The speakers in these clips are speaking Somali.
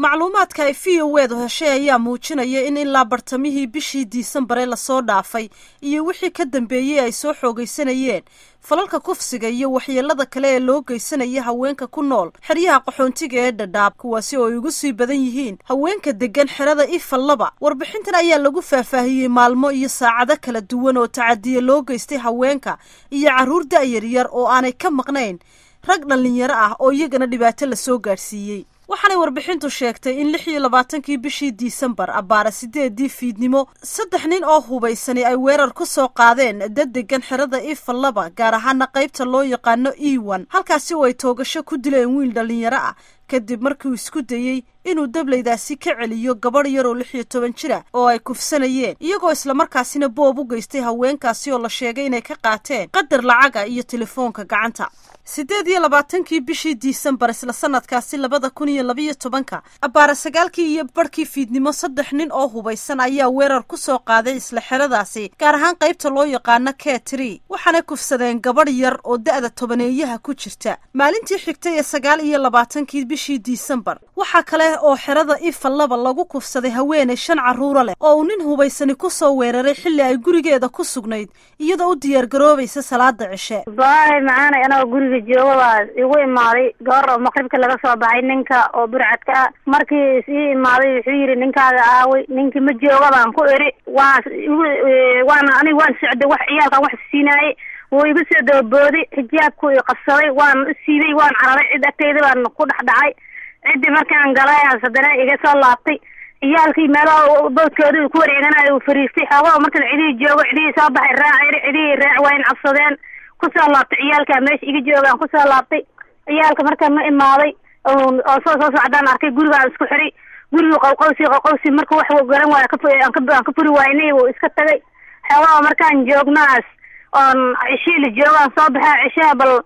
macluumaadka ay v o edu heshay ayaa muujinaya in ilaa bartamihii bishii diisembare lasoo dhaafay iyo wixii ka dambeeyey ay soo xoogaysanayeen falalka kufsiga iyo waxyeelada kale ee loo geysanaya haweenka ku nool xeryaha qaxoontiga ee dhadhaab kuwaasi oo ay ugu sii badan yihiin haweenka deggan xerada ifallaba warbixintan ayaa lagu faahfaahiyey maalmo iyo saacado kala duwan oo tacadiya loo geystay haweenka iyo carruur da'yaryar oo aanay ka maqnayn rag dhallinyaro ah oo iyagana dhibaato lasoo gaadhsiiyey waxaanay warbixintu sheegtay in lix iyo labaatankii bishii disembar abbaara sideedii fiidnimo saddex nin oo hubaysani ay weerar ku soo qaadeen dad degan xerada ifallaba gaar ahaana qaybta loo yaqaano ewan halkaasi oo ay toogasho ku dileen wiil dhallinyaro ah kadib markiuu isku dayey inuu dablaydaasi ka celiyo gabadh yar oo lix iyo toban jira oo ay kufsanayeen iyagoo islamarkaasina boob u geystay haweenkaasi oo la sheegay inay ka qaateen qadar lacaga iyo telefoonka gacanta siddeed iyo labaatankii bishii disembar isla sanadkaasi labada kun iyo labiyo tobanka abbaara sagaalkii iyo barhkii fiidnimo saddex nin oo hubaysan ayaa weerar ku soo qaaday isla xeradaasi gaar ahaan qaybta loo yaqaano ketri waxaana kufsadeen gabadh yar oo da'da tobaneeyaha ku jirta maalintii xigtay ee sagaal iyo labaatankii bishii disembar waxaa kale oo xerada ifallaba lagu kufsaday haweeney shan carruuro leh oo uu nin hubaysani ku soo weeraray xilli ay gurigeeda ku sugnayd iyadoo u diyaargaroobaysa salaada cishe jooga baa igu imaaday goor oo maqribka laga soo baxay ninka oo burcadka ah markii is ii imaaday wuxuu yidhi ninkaaga aaway ninkii ma jooga baan ku iri waa waana aniga waan socday wax ciyaalkan wax siinaayey wuu igu soo dababooday xijaabku i qabsaday waan u siibay waan cararay cid agteyda baan ku dhex dhacay ciddii markaan galay haddana iga soo laabtay ciyaalkii meelaha boodkooda ku wareeganayo uu fariistay xoogaa markan cidihii joogo cidihii soo baxay raacir cidihii raac waa in cabsadeen kusoo laabtay ciyaalkaa meesha iga joogaan kusoo laabtay ciyaalka markaan ma imaaday oo soo soo socdaan arkay gurigaan isku xiray guriga qowqowsi qowqowsi marka wax garan waayo aan ka furi waynay wuu iska tagay xoogaa markaan joognaas oon ceshiila joogaan soo baxay ceshaha bal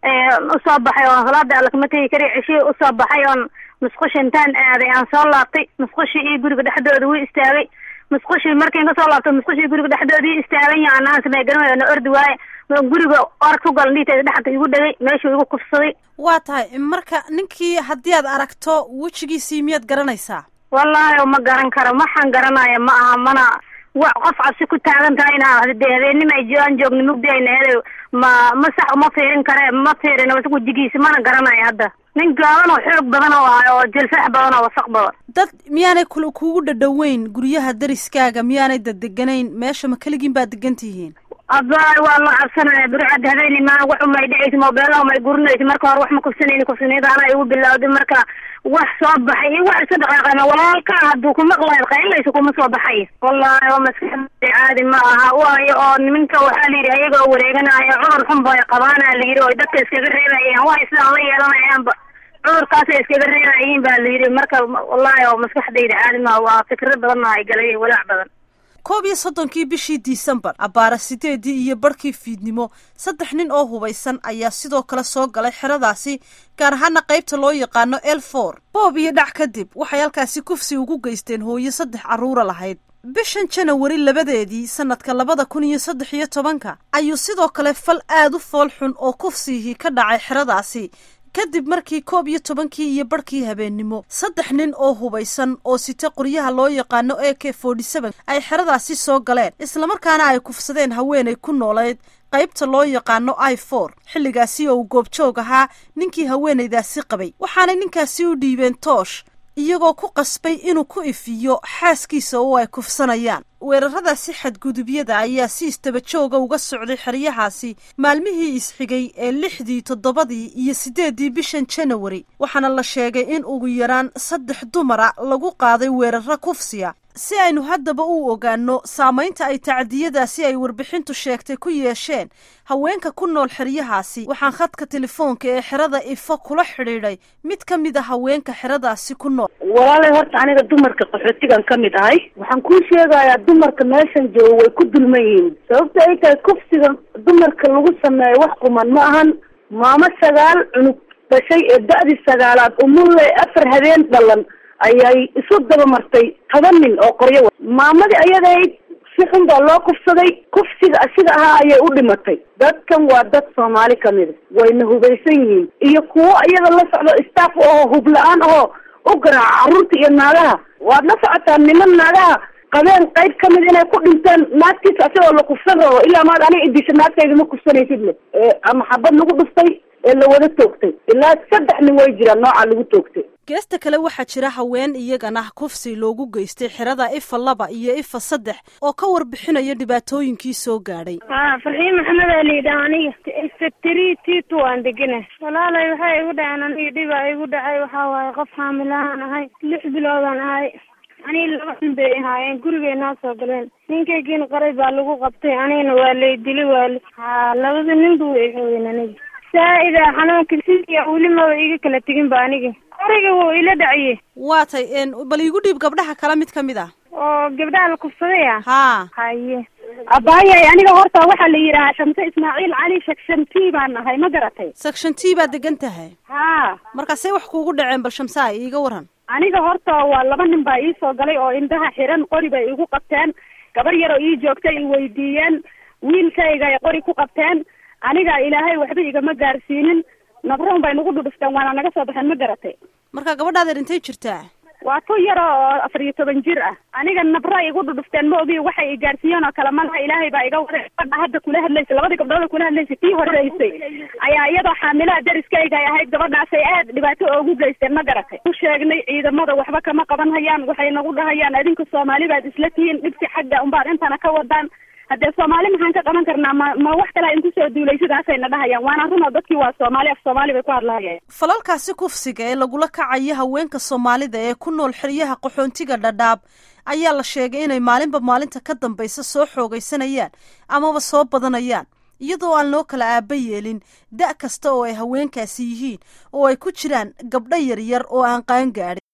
usoo baxay oon salaada alla kama tegi kari ceshihii usoo baxay oon musqusha intaan aaday aan soo laabtay musqushii iyo guriga dhexdooda wuu istaagay musqushii markiin kasoo laabtay musqushii guriga dhexdoodii istaagan yaha anaan samey garan na ordi waaye guriga orag ku gal dhiiteeda dhexda igu dhegay meeshuu igu kufsaday waa tahay marka ninkii haddii aad aragto wejigiisii miyaad garanaysaa wallaahi ma garan karo waxaan garanaya ma aha mana wa qof cabsi ku taagan tahayna de habeenima aan joogna mugdi ayna hele ma ma sax uma fiirin kare ma fiirin wejigiisi mana garanayo hadda nin gaaban oo xoog badan oo ah oo jilsax badan oo wasaq badan dad miyaanay kul kuugu dhadhoweyn guryaha dariskaaga miyaanay daddeganayn meesha ma keligiin baad degan tihiin abaay waa la cabsanaya burcad habeeni maa wax umay dhicaysa mobeelaha umay gurinaysa marka hore wax ma kufsanayni kufsaniyada anaa igu bilawday marka wax soo baxay iyo wax iska dhaqaaqayma walaalkaa hadduu ku maqlayo qaylaysa kuma soo baxay wallaahi oo maskaxda caadi ma aha waayo oo niminka waxaa la yidhi ayaga oo wareeganaya cudur xun bay qabaana la yidhi oo dadka iskaga reebayaan waa sidaan la yeelanayaanba cudurkaasay iskaga reebayiin baa la yidhi marka wallaahi oo maskaxdayda caadi maha waa fikro badan ay galay walaac badan koob iyo soddonkii bishii disembar abbaara sideedii iyo barhkii fiidnimo saddex nin oo hubaysan ayaa sidoo kale soo galay xeradaasi gaar ahaana qaybta loo yaqaano elfor boob iyo dhac kadib waxay halkaasi kufsi ugu geysteen hooyo saddex carruura lahayd bishan janawari labadeedii sanadka labada kun iyo saddex iyo tobanka ayuu sidoo kale fal aad u fool xun oo kufsigii ka dhacay xeradaasi kadib markii koob iyo tobankii iyo barhkii habeennimo saddex nin oo hubaysan oo sita qoryaha loo yaqaano a k forty seven ay xeradaasi soo galeen islamarkaana ay kufsadeen haweenay ku noolayd qaybta loo yaqaano i for xilligaasi oo uu goobjoog ahaa ninkii haweenaydaasi qabay waxaanay ninkaasi u dhiibeen toosh iyagoo ku qasbay inuu ku ifiyo xaaskiisa oo ay kufsanayaan weeraradaasi xadgudubyada ayaa si istaba jooga uga socday xeryahaasi maalmihii isxigay ee lixdii toddobadii iyo siddeeddii bishan janawari waxaana la sheegay in ugu yaraan saddex dumara lagu qaaday weeraro kufsiya si aynu haddaba u ogaanno saamaynta ay tacdiyadaasi ay warbixintu sheegtay ku yeesheen haweenka ku nool xeryahaasi waxaan khadka telefoonka ee xerada ifo kula xidhiidhay mid ka mid a haweenka xeradaasi ku nool walaalay horta aniga dumarka qaxootigan ka mid ahay waxaan kuu sheegayaa dumarka meeshan jooga way ku dulman yihiin sababta ay tahay kufsiga dumarka lagu sameeyo wax quman ma ahan maamo sagaal cunug dhashay ee da-dii sagaalaad umulle afar habeen dhalan ayay isu daba martay toban nin oo qoryo wa maamadii ayadayd si xun baa loo kufsaday kufsiga asiga ahaa ayay u dhimatay dadkan waa dad soomaali kamida wayna hubaysan yihiin iyo kuwo iyada la socdo staff oo hub la-aan ahoo u garaaca carruurta iyo naagaha waad la socotaa niman naagaha qabeen qayb ka mid inay ku dhinteen naagtiisa asagoo la kufsan rabo ilaa maad aniga idisha naagtayda ma kufsanaysid le ama xabad lagu dhuftay ee la wada toogtay ilaa saddex nin way jiraan nooca lagu toogtay geesta kale waxaa jira haween iyagana kufsi loogu geystay xerada ifa laba iyo ifa saddex oo ka warbixinaya dhibaatooyinkii soo gaadhay ha farxiin maxamed aa layidhaha aniga sectary t two aan degana walaalay waxay igu dhaceen aniga dhibaa igu dhacay waxaa waaye qof xaamilahaan ahay lix biloodaan ahay aniga laba nin bay ahaayeen gurigay noo soo galeen ninkaygiina qaray baa lagu qabtay anigana waa lay dili waali ha labada nin bu way xoogeen aniga saa-ida xanuunka sidiya weli maba iga kala tegin ba aniga qoriga wuu ila dhaciye waa tay bal iigu dhiib gabdhaha kale mid kamid ah oo gabdhaha la kufsaday ah haa haye abaayay aniga horta waxaa la yidhahaa shamse ismaaciil cali shakshanti baan nahay ma garatay section t baad degan tahay haa markaasay wax kuugu dhaceen bal shamsaay iiga waran aniga horta waa laba nin baa iisoo galay oo indhaha xiran qori bay igu qabteen gabar yaroo ii joogtay i weydiiyeen wiilkayga ay qori ku qabteen aniga ilaahay waxba igama gaarsiinin nabroon bay nagu dhudhufteen waana naga soo baxeen ma garatay marka gabadhaada dhintay jirtaa waa tu yaro oo afar iyo toban jir ah aniga nabra igu dhudhufteen ma ogi waxay i gaarsiiyeen oo kale malaha ilaahay baa iga waday gabadha hadda kula hadlaysa labadii gabdhood kula hadlaysay tii horeysay ayaa iyadoo xaamilaha dariskayga ay ahayd gabadhaasay aad dhibaato oogu geysteen ma garatay u sheegnay ciidamada waxba kama qaban hayaan waxay nagu dhahayaan adinka soomaali baad isla tihiin dhibsi xagga unbaad intana ka wadaan haddee soomaali maxaan ka qaban karnaa ma ma wax kale inku soo duulay sidaasayna dhahayaan waana run oo dadkii waa soomaali af soomaali bay ku hadlahayeen falalkaasi kufsiga ee lagula kacayo haweenka soomaalida ee ku nool xeryaha qaxoontiga dhadhaab ayaa la sheegay inay maalinba maalinta ka dambaysa soo xoogaysanayaan amaba soo badanayaan iyadoo aan loo kala aaba yeelin da' kasta oo ay haweenkaasi yihiin oo ay ku jiraan gabdho yaryar oo aan qaan gaadhin